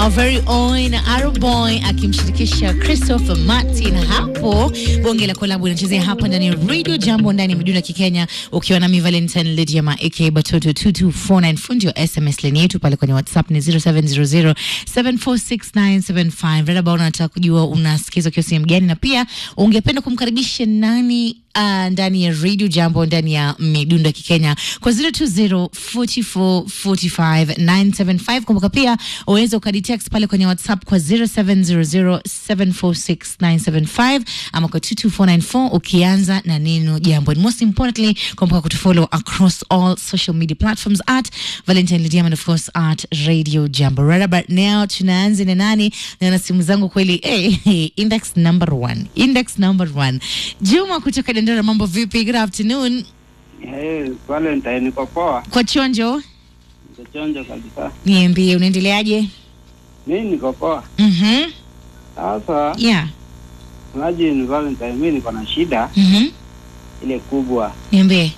our very own Arrow Boy akimshirikisha Christopher Martin hapo. Bonge la kolabu inachezea hapa ndani ya Radio Jambo ndani ya Miduna Kikenya, ukiwa nami Valentine Lydia aka Batoto 2249 fundi wa SMS line yetu pale kwenye WhatsApp ni 0700746975. Rada bao unataka kujua unasikiza ukiwa sehemu gani, na pia ungependa kumkaribisha nani uh, ndani ya Radio Jambo ndani ya Midunda Kikenya kwa 0204445975. Kumbuka pia unaweza ukaditext pale kwenye WhatsApp kwa 0700746975 ama kwa 22494 ukianza na neno jambo. And most importantly, kumbuka kutufollow across all social media platforms at Valentine Lydia and of course at Radio Jambo. Right about now tunaanza na nani na na simu zangu kweli hey, hey, index number one. Index number one. Juma kutoka Dendera, mambo vipi? Good afternoon. Hey, Valentine niko poa, Kwa chonjo, niko chonjo kabisa. niambie unaendeleaje? Mi niko poa. Mhm. Sasa Yeah. imagine Valentine, mi niko na shida Mhm. ile kubwa. Niambie.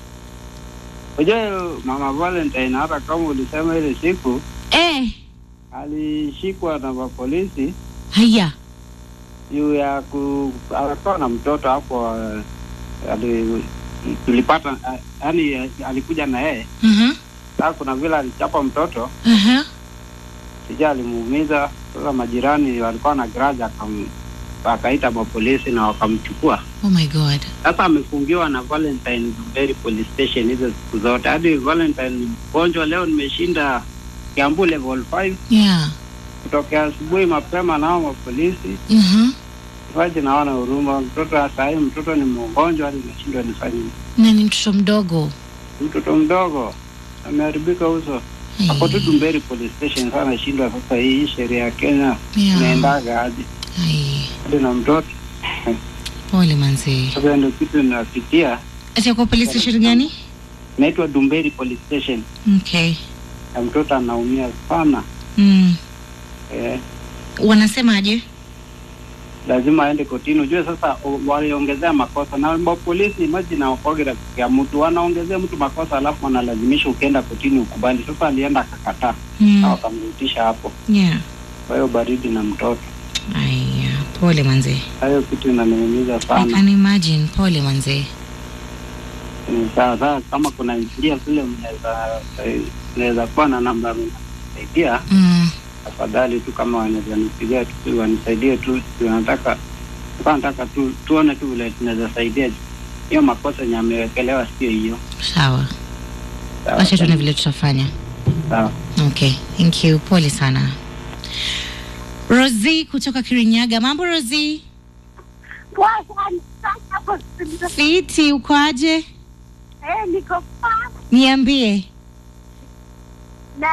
Unajua mama Valentine, hata kama ulisema ile siku Eh, alishikwa na mapolisi haya. juu ya ku alikuwa na mtoto hapo, eh, ali tulipata yaani alikuja na yeye. Mhm. Sasa kuna vile alichapa mtoto, Aha. sija alimuumiza. Sasa majirani walikuwa na grudge, akam akaita mapolisi na wakamchukua. Oh my God. Sasa amefungiwa na Valentine Berry Police Station hizo siku zote, hadi Valentine mgonjwa. Leo nimeshinda Kiambu level 5 Yeah. kutokea asubuhi mapema, nao mapolisi Mhm. waje, naona huruma. Mtoto saa hii mtoto ni mgonjwa, hadi nashindwa nifanye nini. Na ni mtoto mdogo. Mtoto mdogo ameharibika uso hapo tu Dumberi Police Station. Sasa nashindwa sasa, hii sheria ya Kenya Yeah. inaendaga hadi Ai. hadi na mtoto. Pole manzi. Sasa ndio kitu inapitia, Ati kwa police station gani? inaitwa Dumberi Police Station, Okay. na mtoto anaumia sana Mm. eh. Wanasemaje? lazima aende kotini. Ujue sasa o- waliongezea makosa na ma polisi maji na wakogira ya mtu wanaongezea mtu makosa, alafu wanalazimisha ukienda kotini ukubali. Sasa alienda akakataa na Mm. wakamrutisha hapo. Yeah. Kwa hiyo baridi na mtoto, Aya, pole manzi. hayo kitu inaniumiza I sana. can imagine. Pole manzi. Ni sawa sawa, kama kuna njia vile mnaweza mnaweza kuwa na namba mnasaidia, Mm. afadhali tu kama wanaweza nipigia tu wanisaidie tu, tunataka nataka tu tuone tu vile tunaweza saidia hiyo makosa yenye amewekelewa, sio hiyo. Sawa. Sawa, Acha tuone vile tutafanya. sawa. Okay, thank you. Pole sana. Rosie kutoka Kirinyaga. Mambo Rosie? Poa sana sana hapo studio. Fiti, uko aje? Eh, niko poa Niambie. na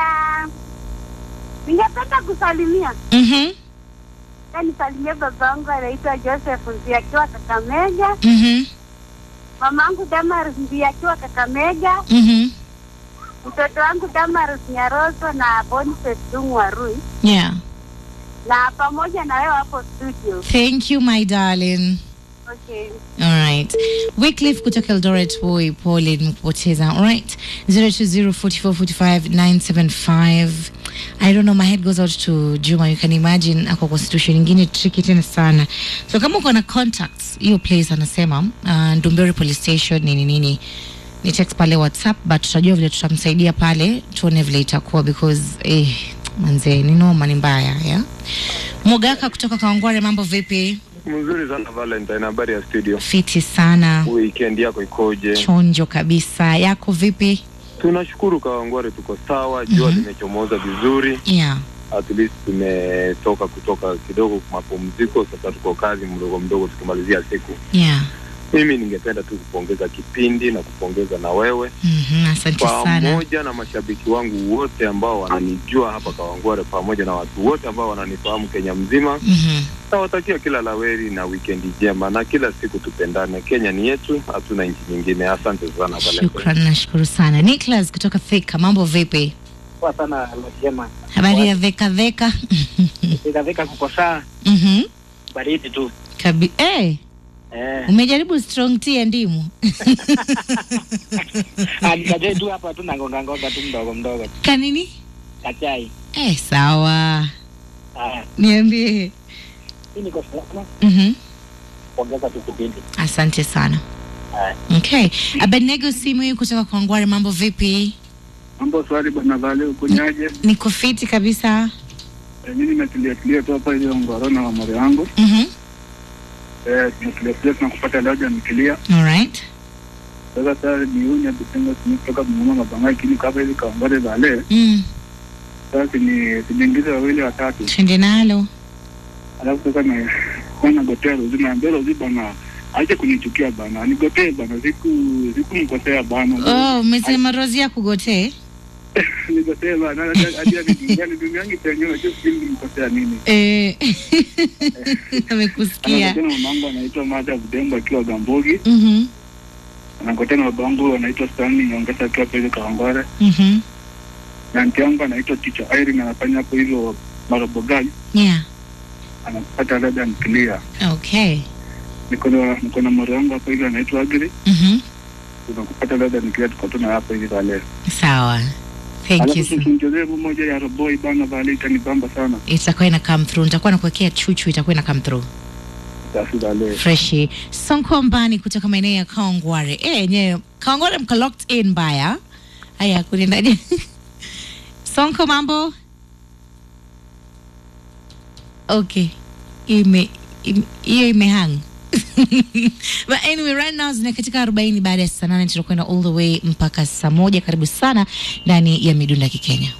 ningependa kusalimia Mhm. na nisalimie babangu anaitwa Joseph Mzee akiwa Kakamega, Mhm. mamangu Damaris Mzee akiwa Kakamega, Mhm. mtoto wangu Damaris Nyaroso na Boniface Dungu Warui, Yeah. na pamoja na wewe hapo studio. Thank you my darling. Okay. All right. Wycliffe kutoka Eldoret boy, pole nimekupoteza. All right. 0204445975. I don't know, my head goes out to Juma. You can imagine ako kwa situation nyingine tricky tena sana. So kama uko na contacts, hiyo place anasema uh, Ndumberi police station nini nini ni text pale WhatsApp but tutajua vile tutamsaidia pale, tuone vile itakuwa because eh, manze ni noma, ni mbaya yeah? Mogaka kutoka Kawangware, mambo vipi? Mzuri sana Valentine, habari ya studio. Fiti sana. Weekend yako ikoje? chonjo kabisa yako vipi Tunashukuru Kawangware, tuko sawa. Jua Mhm. limechomoza vizuri, yeah at least tumetoka kutoka kidogo mapumziko, sasa tuko kazi mdogo mdogo tukimalizia siku. yeah Mimi ningependa tu kupongeza kipindi na kupongeza na wewe mm-hmm. asante sana pamoja na mashabiki wangu wote ambao wananijua hapa Kawangware, pamoja na watu wote ambao wananifahamu Kenya mzima. mm-hmm. Nawatakia kila laweri na wikendi njema, na kila siku tupendane. Kenya ni yetu, hatuna nchi nyingine. Asante sana Valentine. shukran nashukuru sana Nicholas kutoka Thika mambo vipi Poa sana Jema. habari ya veka veka Vika vika kuko saa mm-hmm. baridi tu. Kabi- eh, Eh, umejaribu strong tea ya ndimu nikajai tu hapa tu nangonga ngonga tu mdogo mdogo. kanini Kachai. eh, sawa Niambie. Hii niko salama, Mhm. ongeza tu kipindi. Asante sana. Haya. Okay. Abednego simu hii kutoka kwa Ngware, mambo vipi? Mambo swali bwana Vale, ukunyaje? Niko fiti kabisa. Eh, mimi nimetulia tulia tu hapa ile ngorona wa more wangu. Mhm. Eh, tumetulia tulia tunakupata leo nikilia. All right. Sasa sasa ni unya kutenga kutoka mama mabanga kini kapa ile kaongore Vale. Mm. Sasa ni tujiingize wawili watatu. Twende nalo. Alafu sasa na kwana gotero uzima mbele uzima bana acha kunichukia bana. Nigotee bana siku siku mkosea bana. Oh, umesema Rozi ya kugotee? Nigotee bana hadi hadi duniani duniani penyewe sio siku mkosea nini. Eh. Amekusikia. Anakutana mamangu anaitwa Mada Budembo akiwa Gambogi. Mhm. Anakutana babangu anaitwa Stanley Nyongesa akiwa pale Kawangware. Mhm. na nti yangu anaitwa Ticha Irene anafanya hapo hivyo Marobogai, Yeah. anapata labda nikilia. Okay. Niko na niko na moro wangu hapo hivyo anaitwa Agri, Mhm. tunakupata labda nikilia, tuko tuna hapo hivi vale. Sawa. Thank you. Alafu so- tusimchezee moja ya Roboi bana vale, itanibamba sana Itakuwa ina come through. Nitakuwa nakuwekea chuchu itakuwa ina come through. basi vale. freshi sonko mbani kutoka maeneo ya kaongware e yenyewe kaongware mko locked in mbaya haya kunaendaje sonko mambo okay ime im- hiyo imehang but anyway right now zina katika 40 baada ya saa nane tutakwenda all the way mpaka saa moja karibu sana ndani ya midunda kikenya